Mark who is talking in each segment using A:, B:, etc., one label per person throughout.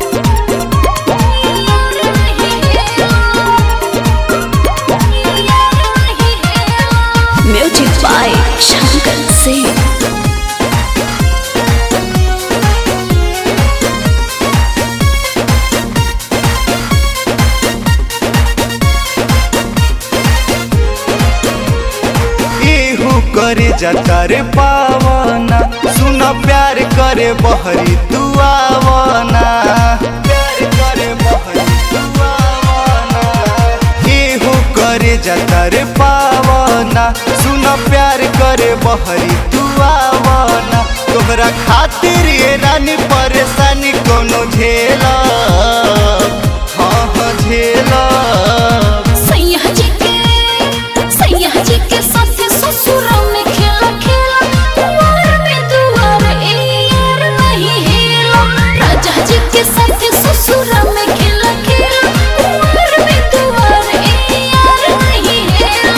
A: music by Shankar Singh
B: इहू करे जाता रे पावना सुन प्यार करे बहरी दुआवना प्यार करे बहरी दुआवना इहू करे जाता रे पावना सुन प्यार करे बहरी दुआवना तोहरा खातिर ये रानी परेशानी कोनो झेला हाँ हाँ झेला
A: सैया जी के सैया जी के साथे ससुर में खेला खेला कुंवर में दुआर ए यार नहीं हेला राजा जी के साथे ससुर में खेला खेला कुंवर में दुआर ए यार नहीं हेला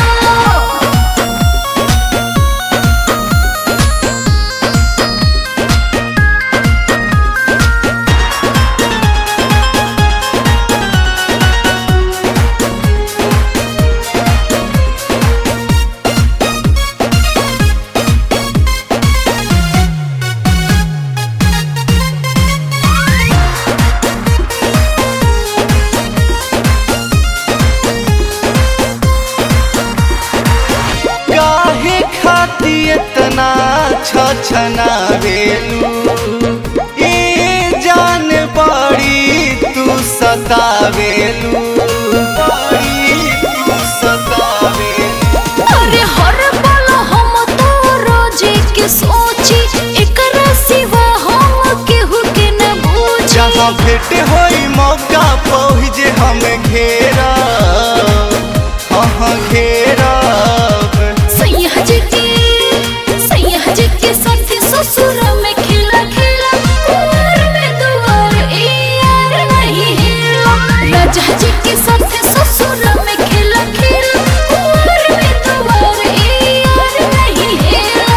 B: काहे खाती इतना छछना बेलू ए जान बड़ी तू सतावेलू बड़ी तू सतावेलू
A: अरे हर पल हम तो रोजे के सोची एकरा सिवा हम केहू के न बूझी
B: जहाँ भेंट होई मौका पहुँचे हमें घेरा हाँ हाँ घेरा
A: सैया जी के सैया जी के साथी ससुर में खिला खिला कुंवर में दुआर ए यार नहीं हेला राजा जी के साथी ससुर में खिला खिला कुंवर में दुआर ए यार नहीं हेला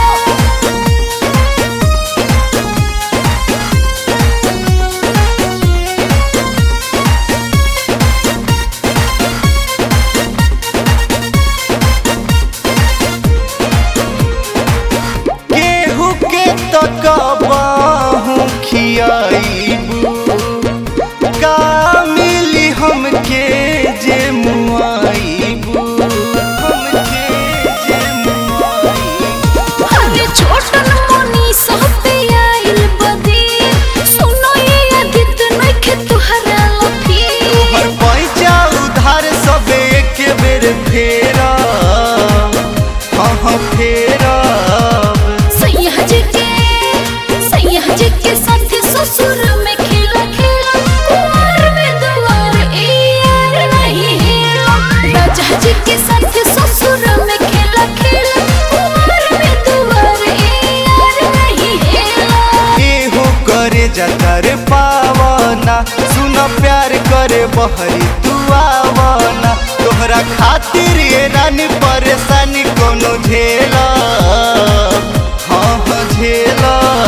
B: केहू के तकबाहू खियाईबू का मिली हमके जे मुआईबू हमके जे मुआईबू
A: अरे छोटन मोनी सहते आइल बदी सुनो ये अदित नखे तुहरा लफी
B: हर पैसा उधार सब एक बेर फेरा हाँ हाँ फेरा
A: सैया जी के सैया जी के साथ ससुर में खेला खेला कुंवर में दुआर ए यार नहीं हेला राजा जी के साथ ससुर में खेला खेला कुंवर में दुआर ए यार नहीं हेला
B: एहो करे जाता रे पावना सुन प्यार करे बहरी दुआवना तोहरा खातिर ये रानी परेशानी कोनो झेला हाँ हाँ झेला